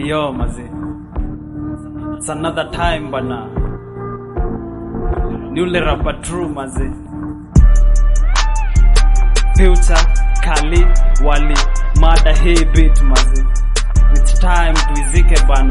Yo mazi. It's another time bana. Ni ule rapper true mazi. Future, Kali, Wali, mada hii beat mazi. It's time tuizike bana.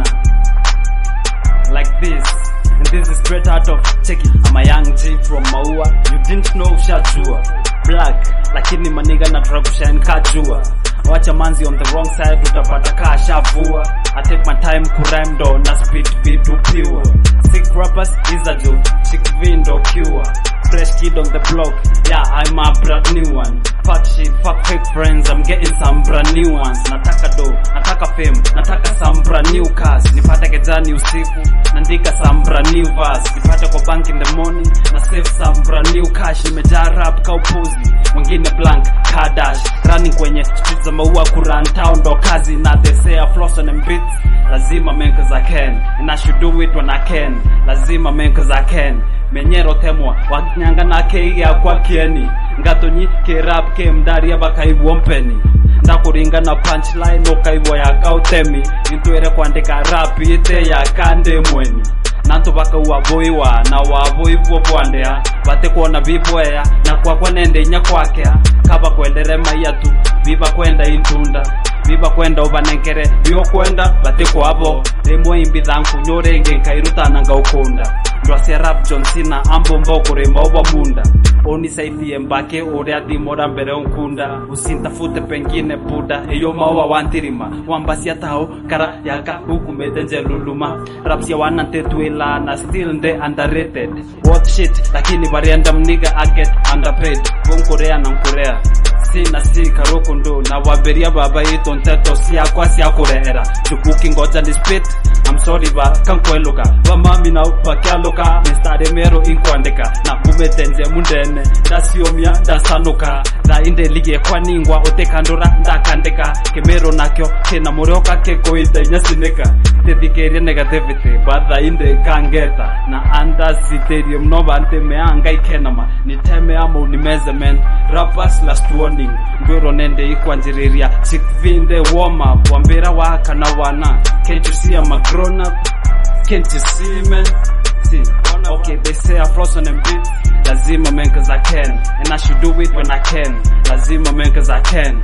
Like this. And this is straight out of Cheki. I'm a young G from Maua. You didn't know ushajua. Black, lakini maniga na try kushine kajua. Wacha manzi on the wrong side utapata kaa shavua. I take my time kurime ndo na speed vitu pure. Sick rappers is a joke. Chick V ndo cure. Fresh kid on the block, yeah, I'm a brand new one. Fuck shit, fuck fake friends, I'm getting some brand new ones. Nataka do, nataka fame, nataka some brand new cars. Nipate kejani usiku, naandika some brand new verse. Nipate kwa bank in the morning, na save some brand new cash. Nimejaa rap ka upuzi, mwingine blank, car dash. Running kwenye streets za maua, kuran town ndo kazi. Na they say I floss on them beats, lazima man cause I can. And I should do it when I can, lazima man cause I can menyero temwa wanyanga na keiga kwa kieni ngatonyi ke rap ke mdaria bakaibwo mpeni ndakuringa na punchline ukaibwo ya kautemi intwere kwandika rap ite ya kande mweni nantu bakauwaboiwa na waboibwo bwandea bate kuona bibweya na kwakwa nende inya kwakea kaba kwendere maiyatu biba kwenda intunda biba kwenda ubanenkere biokwenda bate kwabo rimwe imbitha nkunyurenge nkairutana ngaukunda ndwacia rap John Cena ambomba ukurima obwa munda unisaidie mbake uria thimora mbere unkunda usintafute pengine buda iyo maua wantirima wambacia tao kara yaka hukumete njeluluma raps ya wanantetwila na still nde underrated what shit lakini varienda mniga aget underpaid bunkurea na nkurea sina si karukundu na waberia baba ito nteto siakwa siakurehera jukuki ngoja ni spit I'm sorry ba kankweluka bamami na bakyaluka mistari mero inkwandika na kumetenze mundene ndasiomya ndasanuka thainde ligie kwaningwa utikandura ndakandika kimero nakyo kina murioka kikuite nyasinika tithikerie negativity bathainde kangeta na andasiterie mno bante meanga ikenama niteme amo nimeze men rappers last warning ngwiro nende ikwanjiriria sikvinde warm up wambira waka na wana can't you see I'm a grown up can't you see man see okay they say I floss on them beats lazima man cause I can and I should do it when I can lazima man cause I can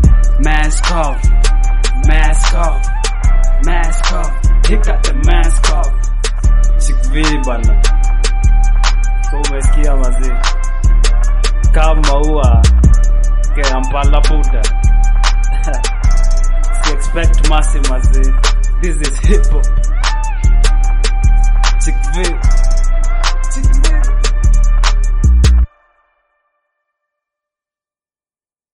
mask off mask off mask off he got the mask off sikvi bana so umesikia mazee kama ua ke ampala buda si expect massive mazee this is hip hop chick V